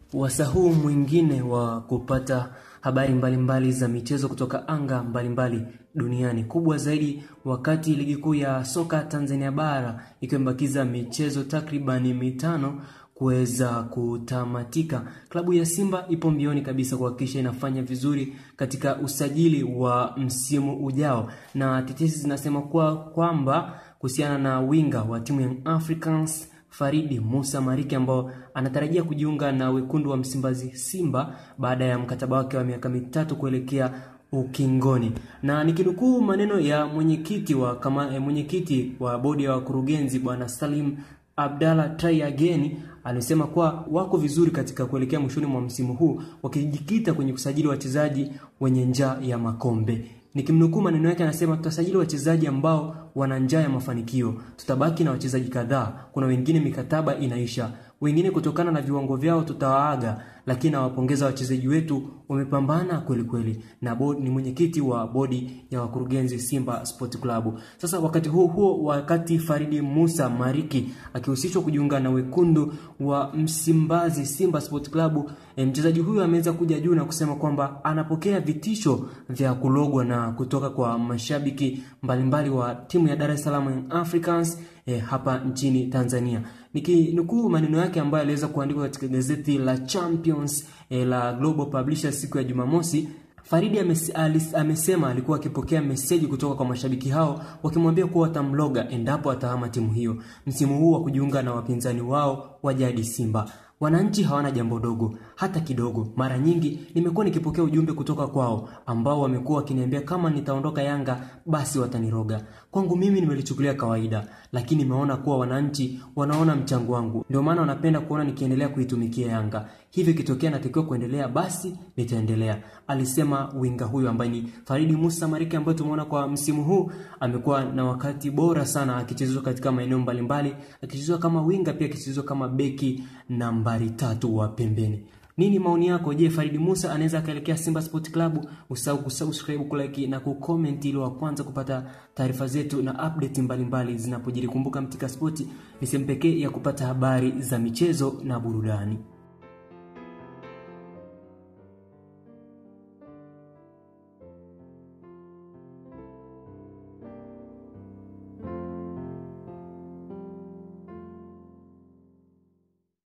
Wasa huu mwingine wa kupata habari mbalimbali mbali za michezo kutoka anga mbalimbali mbali duniani. Kubwa zaidi wakati ligi kuu ya soka Tanzania bara ikiwa imebakiza michezo takribani mitano kuweza kutamatika. Klabu ya Simba ipo mbioni kabisa kuhakikisha inafanya vizuri katika usajili wa msimu ujao, na tetesi zinasema kwa kwamba kuhusiana na winga wa timu ya Africans Faridi Musa Mariki ambao anatarajia kujiunga na wekundu wa Msimbazi Simba baada ya mkataba wake wa miaka mitatu kuelekea ukingoni. Na nikinukuu maneno ya mwenyekiti wa kama mwenyekiti wa bodi ya wakurugenzi bwana Salim Abdalla Try Again alisema kuwa wako vizuri katika kuelekea mwishoni mwa msimu huu wakijikita kwenye kusajili wachezaji wenye njaa ya makombe. Nikimnukuu maneno yake, anasema tutasajili wachezaji ambao wana njaa ya mafanikio. Tutabaki na wachezaji kadhaa, kuna wengine mikataba inaisha, wengine kutokana na viwango vyao tutawaaga, lakini nawapongeza wachezaji wetu, wamepambana kweli kweli. Na bodi, ni mwenyekiti wa bodi ya wakurugenzi Simba Sport Club. Sasa wakati huo huo, wakati Faridi Musa Mariki akihusishwa kujiunga na wekundu wa Msimbazi Simba Sport Club, e, mchezaji huyu ameweza kuja juu na kusema kwamba anapokea vitisho vya kulogwa na kutoka kwa mashabiki mbalimbali wa timu ya Dar es Salaam Africans e, hapa nchini Tanzania. Nikinukuu maneno yake ambayo aliweza kuandikwa katika gazeti la Champions e, la Global Publishers siku ya Jumamosi. Faridi ames, alis, amesema alikuwa akipokea meseji kutoka kwa mashabiki hao wakimwambia kuwa watamloga endapo atahama timu hiyo msimu huu wa kujiunga na wapinzani wao wa jadi Simba. Wananchi hawana jambo dogo hata kidogo. Mara nyingi nimekuwa nikipokea ujumbe kutoka kwao ambao wamekuwa wakiniambia kama nitaondoka Yanga basi wataniroga. Kwangu mimi nimelichukulia kawaida, lakini nimeona kuwa wananchi wanaona mchango wangu, ndio maana wanapenda kuona nikiendelea kuitumikia Yanga. Hivyo ikitokea natakiwa kuendelea, basi nitaendelea, alisema winga huyo ambaye ni Faridi Musa Mariki, ambaye tumeona kwa msimu huu amekuwa na wakati bora sana akichezwa katika maeneo mbalimbali, akichezwa kama winga, pia akichezwa kama beki nambari tatu wa pembeni. Nini maoni yako? Je, Faridi Musa anaweza akaelekea Simba Sport Club? Usahau kusubscribe, kulike na kucomment ili wa kwanza kupata taarifa zetu na update mbalimbali zinapojiri. Kumbuka Mtika Sport ni sehemu pekee ya kupata habari za michezo na burudani.